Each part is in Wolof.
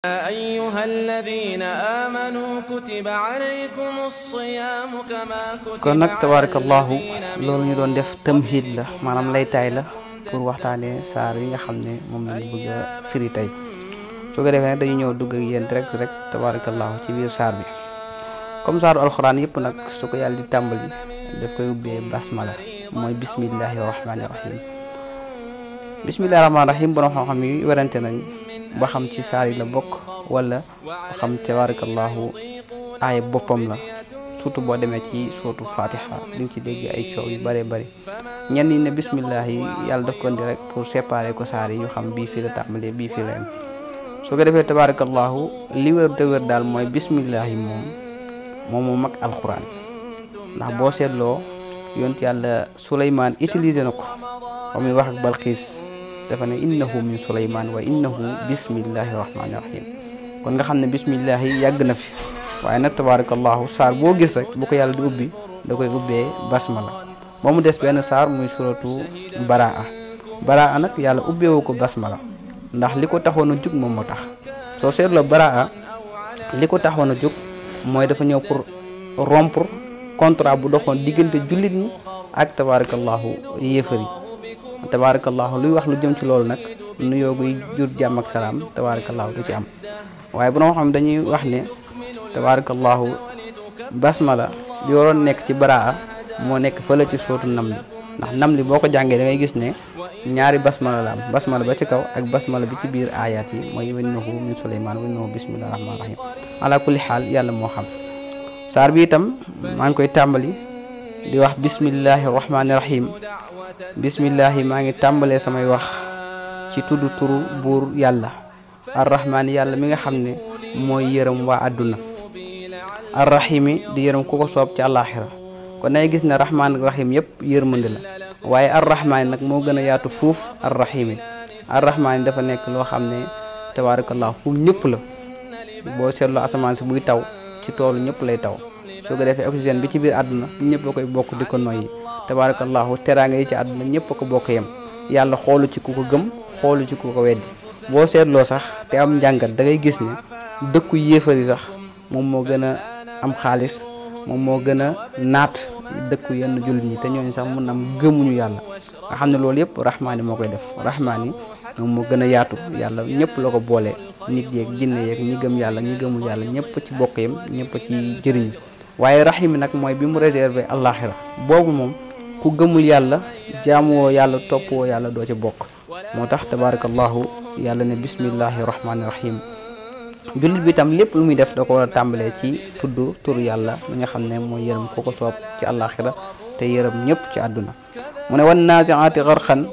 يا أيها الذين آمنوا كتب عليكم الصيام كما كتب kon nag على tabarakallahu الذين من loolu ñu doon def tamhid la maanaam lay taay la pour waxtaanee saar yi nga xam ne moom lañu bëgg a firi tey su ko defee nag dañu ñëw dugg ak yéen direct rek tabarakallahu ci biir saar bi comme saaru alxuraan yëpp nag su ko yàlla di tàmbali daf koy ubbee basmala mooy bismillahi rahmaani rahim bismillahi rahmaani rahim borom xam-xam yi werante nañ ba xam ci saar yi la bokk wala ba xam tabarakallahu aaya boppam la surtout boo demee ci sootu fatiha di nga ci dégg ay coow yu bëree bëri ñenn ñi ne bismillah yi yàlla daf ko indi rek pour séparer ko saar yi ñu xam bii fii la tàmbalee bii fii la yem su ko defee tabarakallahu li wér te wér daal mooy bismillah yi moom moom moo mag alxuraan ndax boo seetloo yont yàlla Suleymaan utilisé na ko ba muy wax ak Balxiis dafa ne innahu min Suleymaan wa innahu bismillahi rahmaani rahim kon nga xam ne bismillah yi yàgg na fi waaye nag tabarakallahu saar boo gis rek bu ko yàlla di ubbi da koy ubbee basmala ba mu des benn saar muy suratu baraa baraa nag yàlla ubbeewu ko basmala ndax li ko taxoon a jug moom moo tax soo seetloo baraa li ko taxoon a jug mooy dafa ñëw pour rompre contrat bu doxoon diggante jullit ñi ak tabarakallahu yéefar yi tabarakallahu luy wax lu jëm ci loolu nag nu yooguy jur jàmm ak salaam tabarakallahu du ci am waaye bu noo xam dañuy wax ne tabarakallahu basmala bi waroon nekk ci baraa moo nekk fële ci sootu nam li ndax nam li boo ko jàngee da ngay gis ne ñaari basmala la am basmala ba ci kaw ak basmala bi ci biir ayaat yi mooy wennahu min suleymaan wennahu bismillahi rahmaani rahim ala kulli xaal yàlla moo xam saar bi itam maa ngi koy tàmbali di wax bismillahi rahmaani rahim bismillahi maa ngi tàmbalee samay wax ci tudd turu buur yàlla arrahmaani yàlla mi nga xam ne mooy yërëm waa àdduna arrahimi di yërëm ku ko soob ci àllaaxira kon day gis ne rahmaan ak rahim yëpp yërmande la waaye arrahmaani nag moo gën a yaatu fuuf arrahimi arrahmaani dafa nekk loo xam ne tabaarakallah pour ñëpp la boo seetloo asamaan si buy taw ci toolu ñëpp lay taw soo ko defee oxygène bi ci biir àdduna ñëpp a koy bokk di ko noyyi tabaarakallahu teraanga yi ci àdduna ñëpp a ko bokk yem yàlla xoolu ci ku ko gëm xoolu ci ku ko weddi boo seetloo sax te am njàngat da ngay gis ne dëkku yéefar yi sax moom moo gën a am xaalis moom moo gën a naat dëkku yenn jullit ñi te ñooñu sax mun am gëmuñu yàlla nga xam ne loolu yëpp rahmaani moo koy def rahmaani moom moo gën a yaatu yàlla ñëpp la ko boole nit yeeg jinne yeeg ñi gëm yàlla ñi gëmul yàlla ñëpp ci bokk yam ñëpp ci jëriñu waaye rahimi nag mooy bi mu réservé àllaaxira boobu moom ku gëmul yàlla jaamuwoo yàlla toppwoo yàlla doo ci bokk moo tax tabaarakallahu yàlla ne bismillahi rahmaani rahim jullit bi tam lépp lu muy def da ko war a tàmbalee ci tudd turu yàlla mi nga xam ne mooy yërëm ku ko soob ci àllaaxira te yërëm ñëpp ci àdduna mu ne wan naasiaati garxan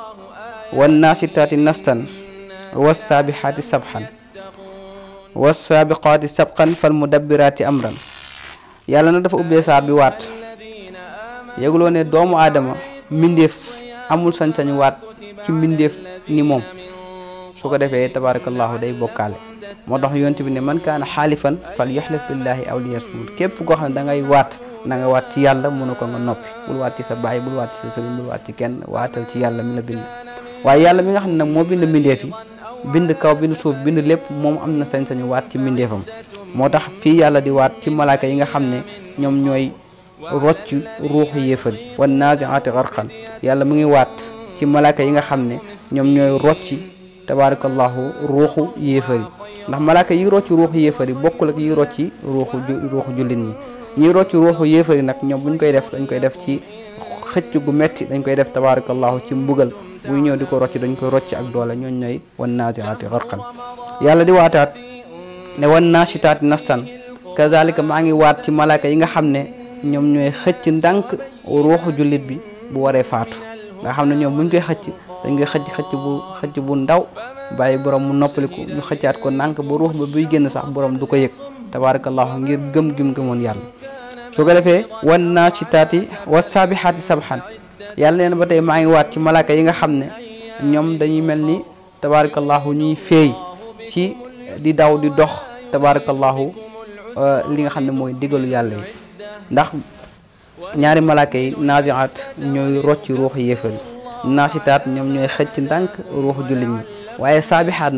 wan naasitaati nastan wasaabixaati sabxan wasaabiqaati sabqan fal mudabbiraati amran yàlla na dafa ubbee saar bi waat yëguloo ne doomu aadama mbindeef amul sañ-sañu waat ci mbindeef ni moom su ko defee tabaarakallahu day bokkaale moo tax yonent bi ne man kaana xaalifan fal yaxlif billahi aw liyasmut képp koo xam ne da ngay waat na nga waat ci yàlla mënu ko nga noppi bul waat ci sa baay bul waat ci sa sëriñ bul waat ci kenn waatal ci yàlla mi la bind waaye yàlla mi nga xam ne nag moo bind mbindeef yi bind kaw bind suuf bind lépp moom am na sañ-sañu waat ci mbindeefam moo tax fii yàlla di waat ci malaaka yi nga xam ne ñoom ñooy rocc ruuxu yéefar yi wan naasiaati garqan yàlla mu ngi waat ci malaaka yi nga xam ne ñoom ñooy rocci tabaarakallahu ruuxu yéefar yi ndax malaaka yi rocci ruuxu yéefar yi bokkul ak yi rocci ruuxu ruuxu jullit ñi ñi rocci ruuxu yéefar yi nag ñoom buñ koy def dañ koy def ci xëcc gu metti dañ koy def tabaarakallahu ci mbugal buy ñëw di ko rocc dañ koy rocc ak doole ñooñ ñooy wan naasiaati garqan yàlla di waataat ne wan naasitaati nastan kazalika maa ngi waat ci malaaka yi nga xam ne ñoom ñooy xëcc ndànk ruuxu jullit bi bu waree faatu nga xam ne ñoom buñ koy xëcc dañ koy xëcc xëcc bu xëcc bu ndaw bàyyi borom mu noppaliku ñu xëccaat ko ndànk ba ruux ba buy génn sax borom du ko yëg tabaarakallahu ngir gëm gim gëmoon yàlla su ko defee wan naasitaati wa saabixaati sabxan yàlla neen ba tey maa ngi waat ci malaaka yi nga xam ne ñoom dañuy mel ni tabaarakallahu ñuy feey ci di daw di dox tabaarakallahu li nga xam ne mooy digalu yàlla yi ndax ñaari malaaka yi naasiaat ñooy rocci ruuxu yéefar yi naasitaat ñoom ñooy xëcc ndànk ruuxu jullit ñi waaye saabixaat nag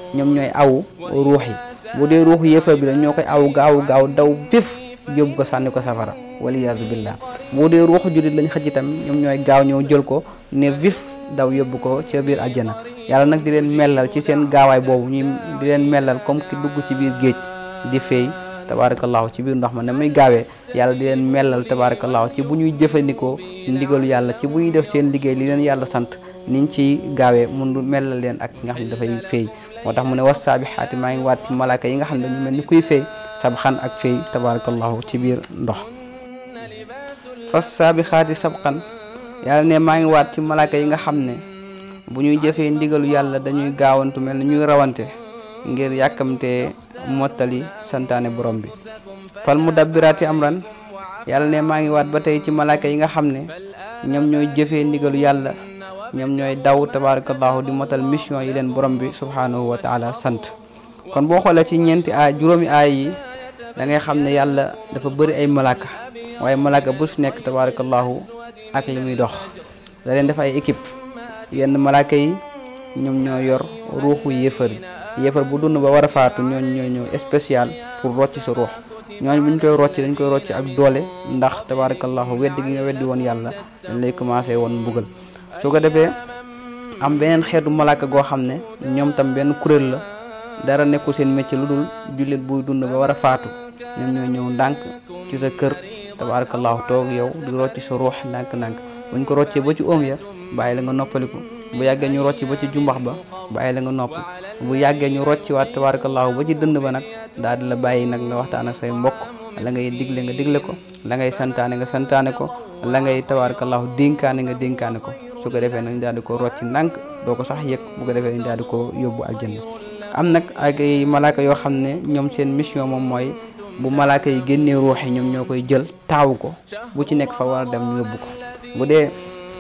ñoom ñooy awu ruux yi bu dee ruuxu yéefar bi la ñoo koy aw gaaw gaaw daw vif yóbbu ko sànni ko safara waliyaasu billah bu dee ruuxu jullit lañ xëcc itam ñoom ñooy gaaw ñëw jël ko ne vif daw yóbbu ko ca biir àjjana yàlla nag di leen mellal ci seen gaawaay boobu ñuy di leen mellal comme ki dugg ci biir géej di feey tabarakallahu ci biir ndox ma ne muy gaawee yàlla di leen mellal tabarakallahu ci bu ñuy jëfandikoo ndigalu yàlla ci bu ñuy def seen liggéey li leen yàlla sant niñ ci gaawee mun du mellal leen ak nga xam ne dafay feey moo tax mu ne was saabixaati maa ngi waat ci malaaka yi nga xam ne dañu mel ni kuy feey sabxan ak feey tabarakallahu ci biir ndox fas saabixaati sabxan yàlla ne maa ngi waat ci malaaka yi nga xam ne bu ñuy jëfee ndigalu yàlla dañuy gaawantu mel ni ñuy rawante ngir yàkkamtee mottali santaane borom bi fal mu dabbiraati amran yàlla ne maa ngi waat ba tey ci malaaka yi nga xam ne ñoom ñooy jëfee ndigalu yàlla ñoom ñooy daw tabarakallahu di motal mission yi leen borom bi subhanahu wa taala sant kon boo xoolee ci ñeenti aay juróomi aay yi da ngay xam ne yàlla dafa bëri ay malaaka waaye malaaka bu su nekk tabarakallahu ak li muy dox da leen def ay équipe yenn malaaka yi ñoom ñoo yor ruuxu yéefar yi yéefar bu dund ba war a faatu ñooñu ñooy ñëw spécial pour rocc sa ruux ñooñu bu ñu koy rocc dañ koy rocc ak doole ndax tabarakallahu weddi gi nga weddi woon yàlla dañ lay commencé woon mbugal su ko defee am beneen xeetu malaaka goo xam ne ñoom tam benn kuréel la dara nekkul seen métier lu dul jullit buy dund ba war a faatu ñoom ñoo ñëw ndànk ci sa kër tabarakallahu toog yow di rocc sa ruux ndànk-ndànk buñ ko roccee ba ci oom ya bàyyi la nga noppaliku bu yàggee ñu rocc ba ci jumbax ba bàyyi la nga nopp bu yàggee ñu rocc waat tabarakallahu ba ci dënd ba nag daal di la bàyyi nag nga waxtaan ak say mbokk la ngay digle nga digle ko la ngay santaane nga santaane ko la ngay tabarakallahu dénkaane nga dénkaane ko su ko defee nag ñu daal di ko rocc ndànk doo ko sax yëg bu ko defee ñu daal di ko yóbbu aljanna am nag ak ay malaaka yoo xam ne ñoom seen mission moom mooy bu malaaka yi génnee ruux yi ñoom ñoo koy jël taawu ko bu ci nekk fa war a dem ñu yóbbu ko bu dee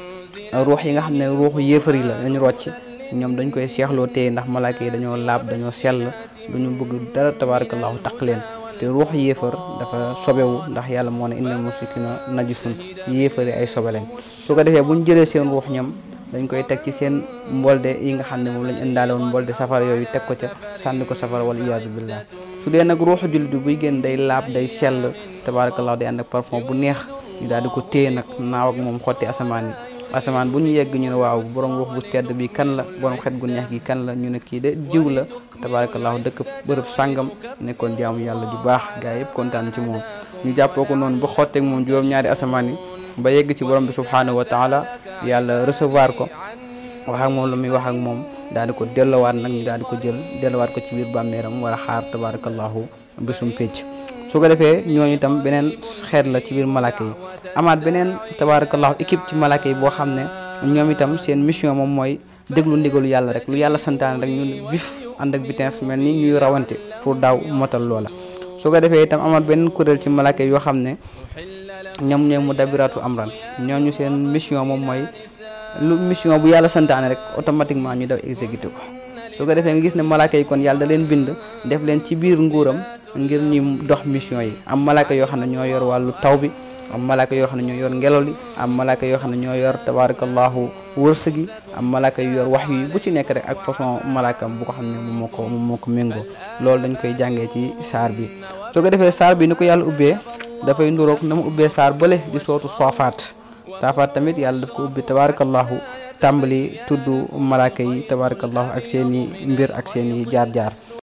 ruux yi nga xam ne ruuxu yéefar yi la dañu rocc ñoom dañ koy seexloo téye ndax malaaka yi dañoo laab dañoo sell duñu bëgg dara tabarakallahu taq leen te ruux yéefar dafa sobewu ndax yàlla moo ne innal musrikina najisun yéefar yi ay sobe leen su ko defee buñ jëlee seen ruux ñoom dañ koy teg ci seen mbolde yi nga xam ne moom lañ indaale woon mbolde safara yooyu teg ko ca sànni ko safara wala iyaazu billah su dee nag ruuxu jullit bi buy génn day laab day sell tabarakallahu day ànd ak parfum bu neex ñu daal di ko téye nag naaw ak moom xotti asamaan yi asamaan bu ñu yegg ñu ne waaw borom ruux bu tedd bi kan la borom xet gu neex gi kan la ñu ne kii de diw la tabarakallahu dëkk bërëb sàngam nekkoon jaamu yàlla ju baax gaa yëpp kontaan ci moom ñu jàppoo ko noonu ba xotteeg moom juróom-ñaari asamaan yi ba yegg ci borom bi subhanahu wa taala yàlla recevoir ko wax ak moom la muy wax ak moom daal di ko dellowaat nag ñu daal di ko jël dellowaat ko ci biir bàmmeeram war a xaar tabarakallahu bésum pécc su ko defee ñooñu itam beneen xeet la ci biir malaaka yi amaat beneen tabarakallahu équipe ci malaaka yi boo xam ne ñoom itam seen mission moom mooy déglu ndigalu yàlla rek lu yàlla santaane rek ñun vif ànd ak vitesse mel ni ñuy rawante pour daaw motal loola su ko defee itam amaat beneen kuréel ci malaaka yi yoo xam ne ñoom ñooy mu dabiratu amran ñooñu seen mission moom mooy lu mission bu yàlla santaane rek automatiquement ñu daw exécuté ko su ko defee nga gis ne malaaka yi kon yàlla da leen bind def leen ci biir nguuram ngir ñu dox mission yi am malaaka yoo xam ne ñoo yor wàllu taw bi am malaaka yoo xam ne ñoo yor ngelaw li am malaaka yoo xam ne ñoo yor tabarakallahu wërsëg yi am malaaka yu yor wax yi bu ci nekk rek ak façon malaakam bu ko xam ne moom moo ko moom moo ko méngoo loolu dañ koy jàngee ci saar bi su ko defee saar bi ni ko yàlla ubbee dafay nduroog na mu ubbee saar bële di sootu soofaat saafaat tamit yàlla daf ko ubbi tabarakallahu tàmbali tudd malaaka yi tabarakallahu ak seen i mbir ak seen i jaar-jaar